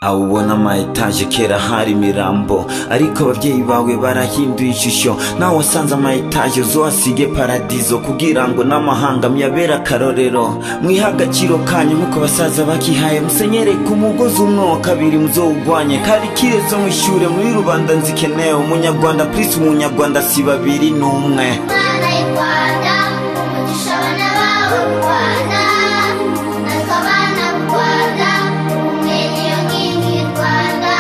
awubona ama etaje kera hari imirambo ariko ababyeyi bawe barahinduye ishusho nawe wasanze ama etaje uzahasige paradizo kugira ngo n'amahanga muyabere akarorero mwihe agaciro kanyu nk'uko abasaza bakihaye musenyereke umugozi umwe wa kabiri muzowugwanye kari kirezo mwishyure muri rubanda nzikeneye umunyarwanda purisi umunyarwanda si babiri ni umwe Mwana y'Rwanda, umugisha abana bawe Rwanda, natwe abana Rwanda, umwe niyo nkingi y'u Rwanda.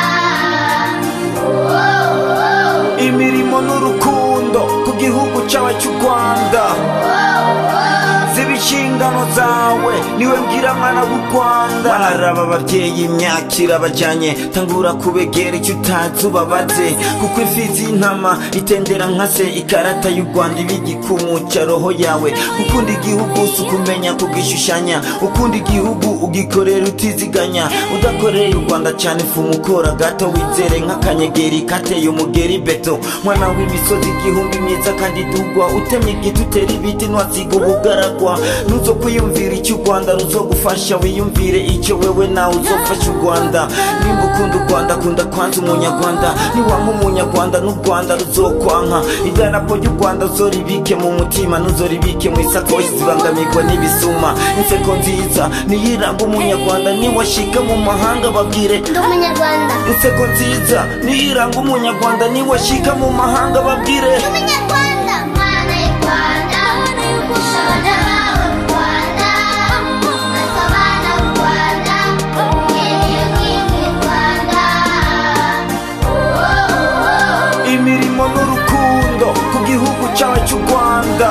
Wowowo, imirimo n'urukundo ku gihugu cyawe cy'u rwanda ziba inshingano zawe niwe mbwira mwana w'u rwanda baraba ababyeyi imyakira bajyanye tangura kubegera icyo utazi ubabaze kuko imfizi y'intama itendera nka se ikarata y'u rwanda iba igikumutsa roho yawe gukunda igihugu si ukumenya kugishushanya ukunda igihugu ugikorera utiziganya udakoreye u rwanda cyane fumukora gato wizere nk'akanyegeri kateye umugeri beto mwana w'imisozi igihumbi myiza kandi dugwa utemye igiti utera ibiti ntiwasiga ubugaragwa nuzo kwiyumvira icyo u rwanda ruzogufasha wiyumvire icyo wewe nawe uzofasha u rwanda nimba ukunda u rwanda kunda kwanza umunyarwanda niwanga umunyarwanda n'u rwanda ruzokwanka idarapo ry'u rwanda zoribike mu mutima ntuzoribike mu isakoshi zibangamirwa n'ibisuma inseko nziza niyo iranga umunyarwanda niwashika mu mahanga babwire ndi umunyarwanda. inseko nziza niyo iranga umunyarwanda niwashika mu mahanga babwire Ndi umunyarwanda. Mwana y'Rwanda, umugisha abana bawe Rwanda, natwe abana Rwanda, umwe niyo nkingi y'u Rwanda. Wowowo. imirimo n'urukundo ku gihugu cyawe cy'u rwanda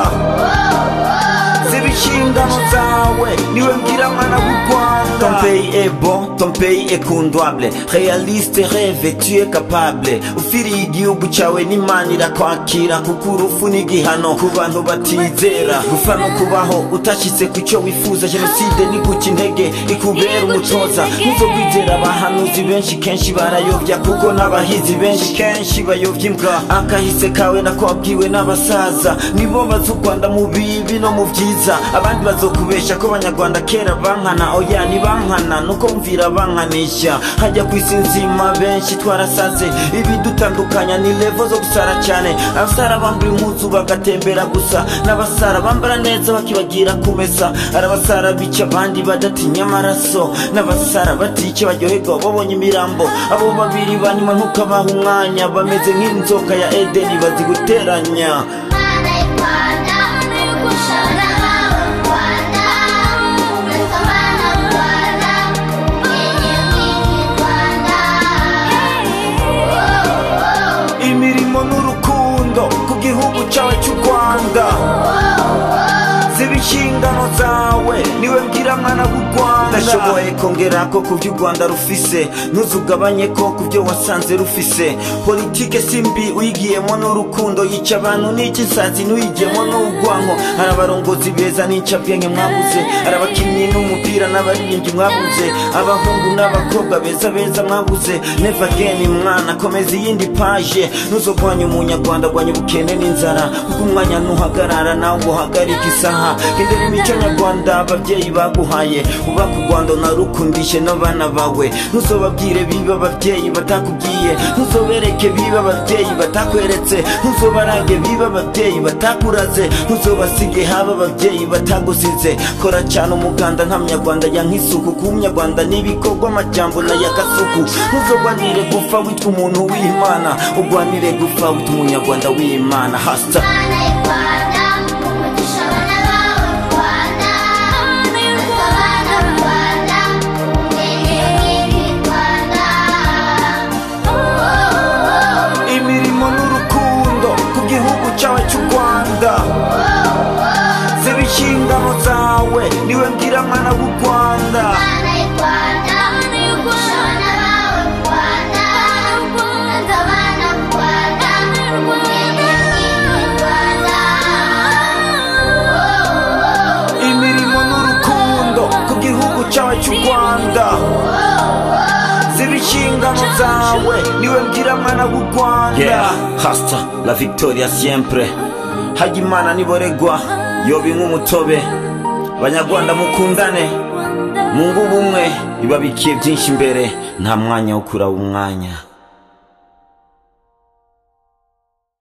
ziba inshingano zawe niwe mbwira mwana w'u rwanda ton pays est bon ton pays est condouable réaliste rêve tu es capable ufiriye igihugu cyawe n'imana irakwakira kuko urupfu ni igihano ku bantu batizera gupfa no kubaho utashyitse ku cyo wifuza jenoside ni guca intege ikubera umutoza nk'uzo kwizera abahanuzi benshi kenshi barayobya kuko n'abahizi benshi kenshi bayobya imbwa akahise kawe nako wabwiwe n'abasaza nibo bazi u rwanda mu bibi no mu byiza abandi bazokubesha ko abanyarwanda kera bankana oya ntibankana nuko mvira bankanisha hajya ku isi nzima benshi twarasaze ibidutandukanya ni levo zo gusara cyane abasara bambura impuzu bagatembera gusa n'abasara bambara neza bakibagira kumesa arabasara bica abandi badatinya amaraso n'abasara batice baryoherwa babonye imirambo abo babiri banyuma ntukabaha umwanya bameze nk'inzoka ya edeni baziguteranya Mwana y'Rwanda, umugisha abana bawe Rwanda, natwe abana Rwanda, umwe niyo nkingi y'u Rwanda. Wowowo. imirimo n'urukundo ku gihugu cyawe cy'u rwanda ziba inshingano zawe niwe mbwira mwana w'u rwanda ndashoboye kongera ko ku byo u rwanda rufise ntuzugabanye ko ku byo wasanze rufise politike si mbi uyigiyemo n'urukundo yica abantu n'icy'insazi n'uyigiyemo n'ubwanko hari abarongozi beza n'incabwenge mwabuze hari abakinnyi n'umupira n'abaririmbyi mwabuze abahungu n'abakobwa beza beza mwabuze neva geni mwana komeza iyindi paje ntuzogwanya umunyarwanda gwanya ubukene n'inzara kuko umwanya ntuhagarara nawe ngo uhagarike isaha gendera imico nyarwanda ababyeyi baguhaye ubaka u rwanda narukundishe n'abana bawe ntuzobabwire biba ababyeyi batakubwiye ntuzobereke biba ababyeyi batakweretse ntuzobarage biba ababyeyi batakuraze ntuzobasige haba ababyeyi batagusize kora cyane umuganda nta munyarwanda yanka isuku kuba umunyarwanda n'ibikorwa amajyambo na y'agasuku ntuzogwanire gupfa witwa umuntu w'imana ugwanire gupfa witwa umunyarwanda w'imana hasita Mwana y'Rwanda, umugisha abana bawe Rwanda, natwe abana Rwanda, umwe niyo nkingi y'u Rwanda. Wowowo. imirimo n'urukundo ku gihugu cyawe cy'u rwanda ziba inshingano zawe niwe mbwira mwana w'u rwanda Mwana y'Rwanda, umugisha abana bawe Rwanda, natwe abana Rwanda, umwe niyo nkingi y'u Rwanda. Wowowo. imirimo n'urukundo ku gihugu cyawe cy'u rwanda ziba inshingano zawe niwe mbwira mwana w'u rwanda yeah, hasta la victoria siempre hagimana niboregwa yoba nk'umutobe banyarwanda mukundane mungu ubumwe ibabikire byinshi imbere nta mwanya wo kuraba umwanya